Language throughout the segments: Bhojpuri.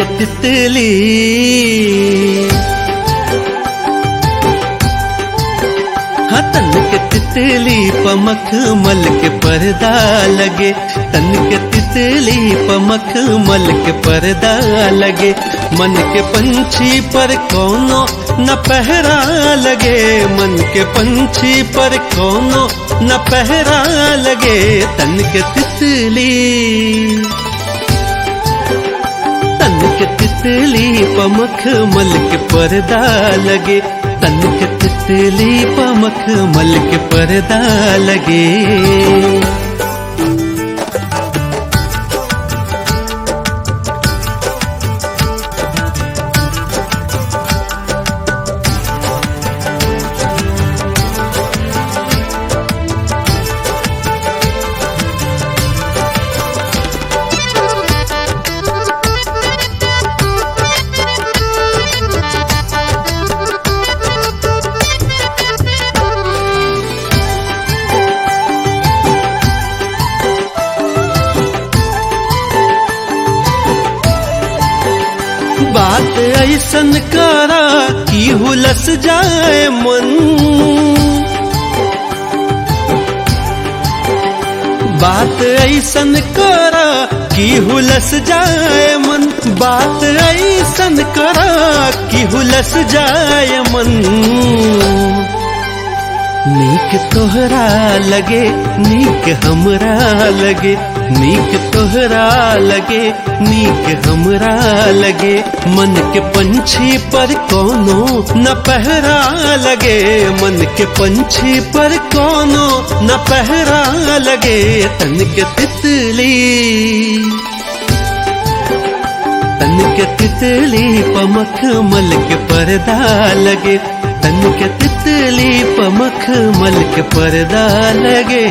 के तितली हाँ तन के तितली पमख मल के पर्दा लगे तन के तितली पमख मल के पर्दा लगे मन के पंछी पर कोनो न पहरा लगे मन के पंछी पर कोनो न पहरा लगे तन के तितली तन के तितली पमख मल के पर्दा लगे तन के तितली पमख मल के पर्दा लगे बात ऐसन करा कि हुलस जाए मन बात ऐसन करा कि हुलस जाए मन बात ऐसन करा कि हुलस जाए मन नीक तोहरा लगे नीक हमरा लगे नीक तोहरा लगे नीक हमरा लगे मन के पंछी पर कोनो न पहरा लगे मन के पंछी पर कोनो न पहरा लगे तन के तितली तन के तितली पमख मल के पर्दा लगे तन के तितली पमख मल के पर्दा लगे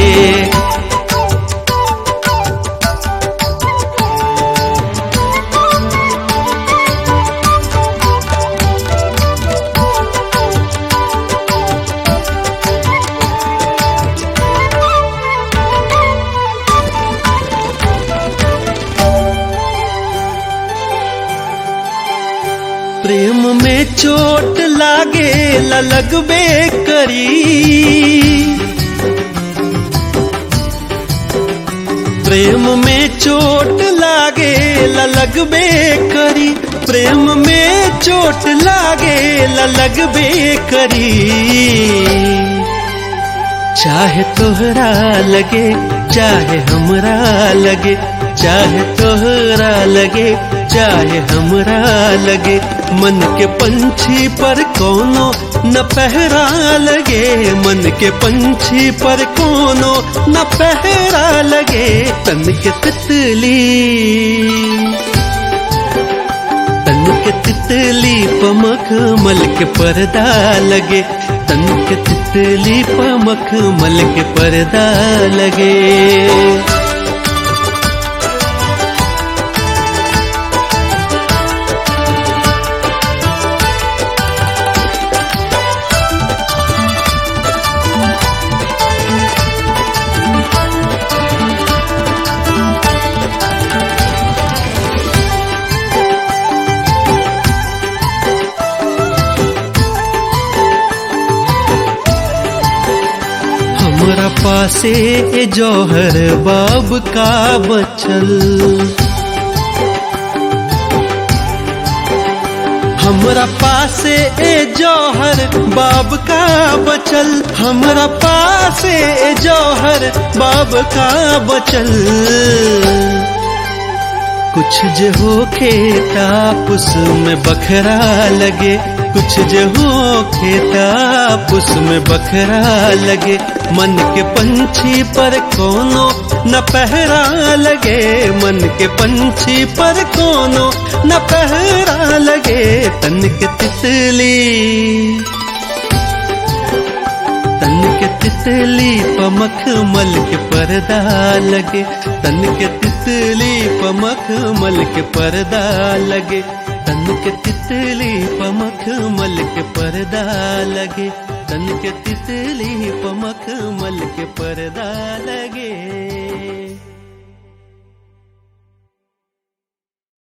प्रेम में चोट लागे लगबे करी प्रेम में चोट लागे लगबे करी प्रेम में चोट लागे लगबे करी चाहे तोहरा लगे चाहे हमरा लगे चाहे तोहरा लगे चाहे हमरा लगे मन के पंछी पर कोनो न पहरा लगे मन के पंछी पर कोनो न पहरा लगे तन के तितली तन के तितली पमख मल के पर्दा लगे तन के तितली पमख मल के पर्दा लगे हमरा पासे ए जौहर बाब का बचल हमरा पासे ए जौहर बाब का बचल हमरा पासे ए जौहर बाब का बचल कुछ जे हो खेता पुस में बखरा लगे कुछ जे हो खेता पुस में बखरा लगे मन के पंछी पर कोनो न पहरा लगे मन के पंछी पर कोनो न पहरा लगे तन के तितली तन के तितली पमख मल के पर्दा लगे तन के तितली पमख मल के पर्दा लगे तन के तितली पमख मल के पर्दा लगे तन के तितली पमख मल के पर्दा लगे